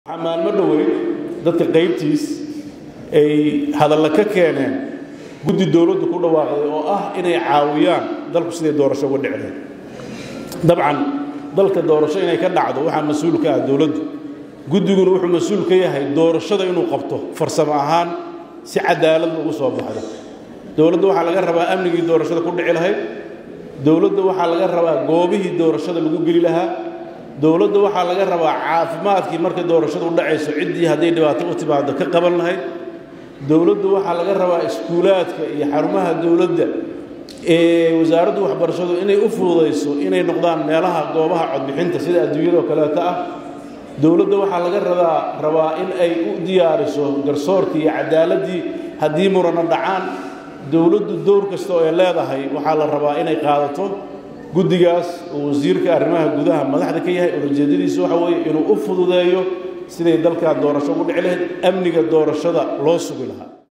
waxaa maalmo dhowey dadka qaybtiis ay hadalla ka keeneen guddi dowladdu ku dhawaaqday oo ah inay caawiyaan dalku siday doorasho uga dhici lahayd dabcan dalka doorasho inay ka dhacdo waxaa mas-uul ka ah dowladdu guddiguna wuxuu mas-uul ka yahay doorashada inuu qabto farsamo ahaan si cadaalad ugu soo baxdo dowladda waxaa laga rabaa amnigii doorashada ku dhici lahayd dowladda waxaa laga rabaa goobihii doorashada lagu geli lahaa dowladda waxaa laga rabaa caafimaadkii markay doorashadu u dhacayso ciddii hadday dhibaato u timaado ka qaban lahayd dowladdu waxaa laga rabaa iskuulaadka iyo xarumaha dowladda ee wasaaraddu waxbarashadu inay u fududayso inay noqdaan meelaha goobaha codbixinta sida adduunyadoo kaleeto ah dowladda waxaa laga rabaa rabaa in ay u diyaariso garsoorkii iyo cadaaladii haddii murano dhacaan dowladdu dowr kasta oo ay leedahay waxaa la rabaa inay qaadato guddigaas oo wasiirka arrimaha gudaha madaxda ka yahay ulajeedadiisu waxa weeye inuu u fududeeyo siday dalkan doorasho ugu dhici lahayd amniga doorashada loo sugi lahaa